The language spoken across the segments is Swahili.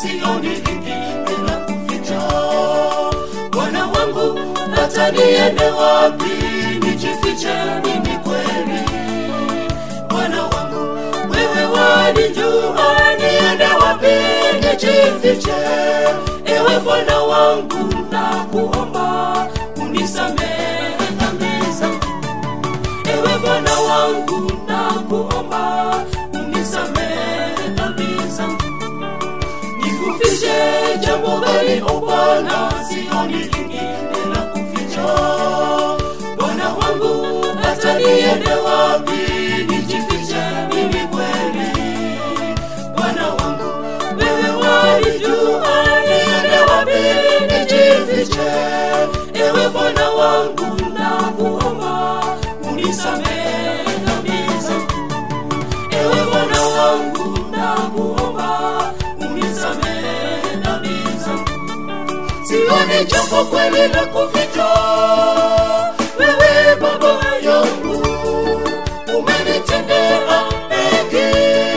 sioni lingine la kuficha. Bwana wangu, hata niende wapi nijifiche mimi kweli? Bwana wangu, wewe wanijua, niende wapi nijifiche? Ewe Bwana wangu, nakuomba unisamehe dhambi zangu. Ewe Bwana wangu, nakuomba unisamehe dhambi zangu. Nikufiche jambo gani, o Bwana? Sioni lingine la kuficha. Bwana wangu, hata niende wapi nijifiche mimi kweli? Bwana wangu, wewe walijua niende wapi nijifiche. Ewe Bwana wangu, nakuomba unisamehe dhambi zangu. Ewe Bwana wangu, nakuomba unisamehe dhambi zangu. Sioni jambo kweli la kuficha. Wewe Baba yangu, umenitendea mengi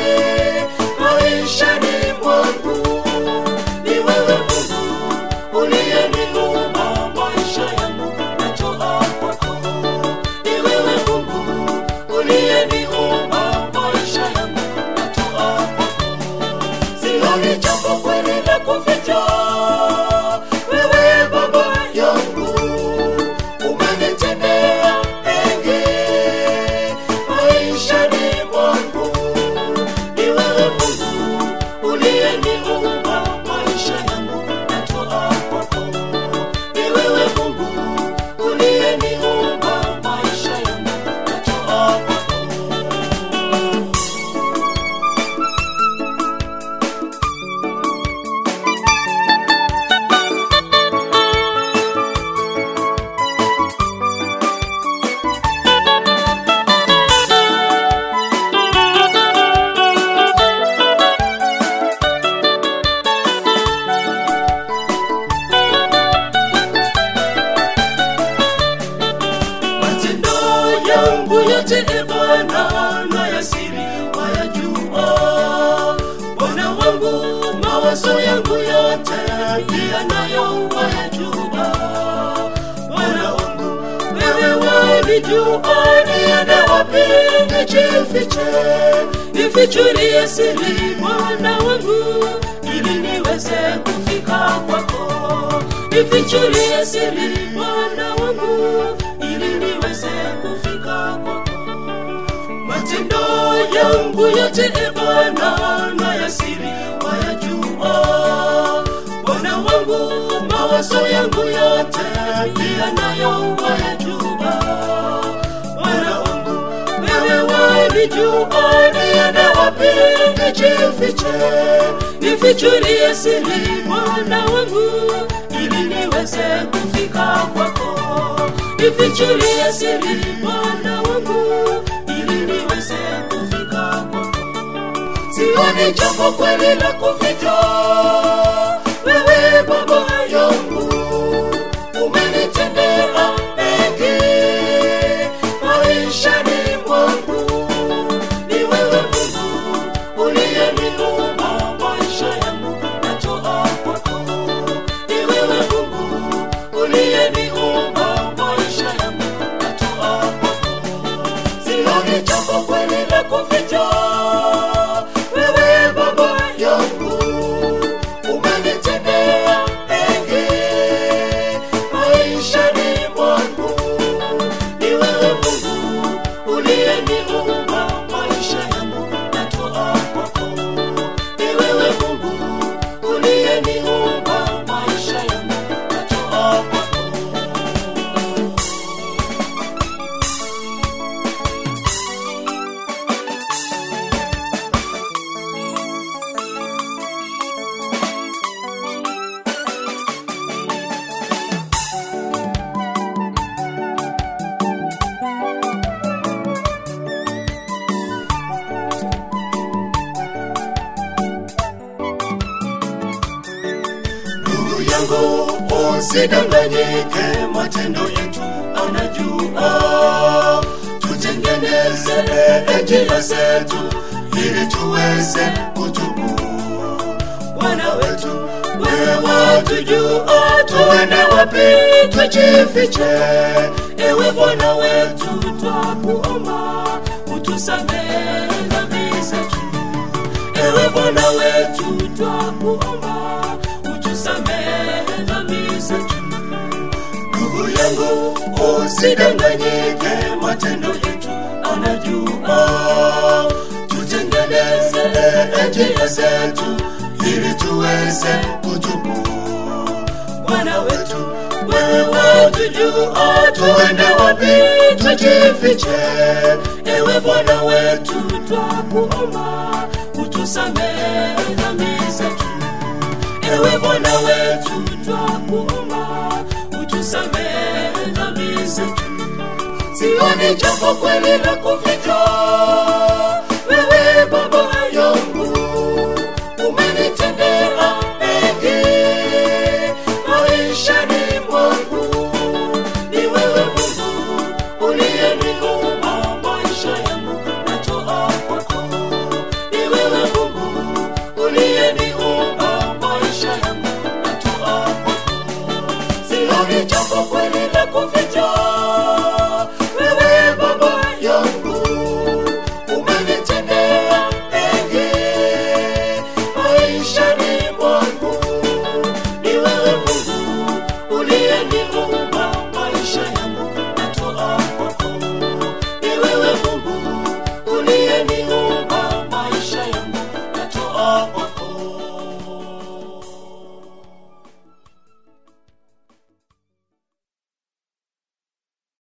maishani mwangu. Ni wewe Mungu uliyeniumba maisha yangu, natoa kwako. Ni wewe Mungu uliyeniumba maisha yangu, natoa kwako. Sioni jambo kweli la kuficha. Wewe Baba yangu, umenitendea mengi maishani mwangu. Ni wewe Mungu uliyeniumba maisha yangu, natoa kwako. Ni wewe Mungu uliyeniumba maisha yangu, natoa kwako. matendo yangu yote e Bwana na ya siri wayajua. Bwana wangu mawazo yangu yote pia nayo wayajua. Bwana wangu wewe wanijua, niende wapi nijifiche? Nifichulie siri Bwana wangu, ili niweze kufika kwako. Nifichulie siri Bwana wangu, ili niweze kufika kwako. Matendo yangu yote e Bwana na ya siri wayajua. Bwana wangu mawazo yangu yote pia nayo wayajua. Bwana wangu wewe wanijua, niende wapi nijifiche? Nifichulie siri Bwana wangu, ili niweze kufika kwako. Nifichulie siri Bwana wangu, ili niweze kufika kwako. Sioni jambo kweli la kuficha. Wewe Baba yangu, umenitendea mengi maishani mwangu. Ni wewe Mungu uliyeniumba maisha yangu, natoa kwako. Ni wewe Mungu uliyeniumba maisha yangu, natoa kwako. Sioni jambo kweli la kuficha. Wewe Baba yangu, umenitendea mengi maishani mwangu. Ni wewe Mungu uliyeniumba maisha yangu, natoa kwako. Ni wewe Mungu uliyeniumba maisha yangu, natoa kwako. ndugu yangu usidanganyike matendo yetu anajua tutengeneze njia zetu ili tuweze kutubu Bwana wetu, wewe watujua tuende wapi tujifiche. Ewe Bwana wetu, twakuomba utusamehe dhambi zetu. Ewe Bwana wetu, twakuomba utusamehe dhambi zetu. Ndugu yangu, usidanganyike, matendo yetu anajua. Tutengeneze njia zetu ili tuweze kutubu. Bwana wetu, wewe watujua tuende wapi tujifiche. Ewe Bwana wetu, twakuomba utusamehe dhambi zetu. Ewe Bwana wetu, twakuomba utusamehe dhambi zetu. Sioni jambo kweli la kuficha, wewe Baba yangu umenitendea mengi maishani mwangu. Ni wewe Mungu uliyeniumba maisha yangu, natoa kwako. Ni wewe Mungu uliyeniumba maisha yangu, natoa kwako. Sioni jambo kweli la kuficha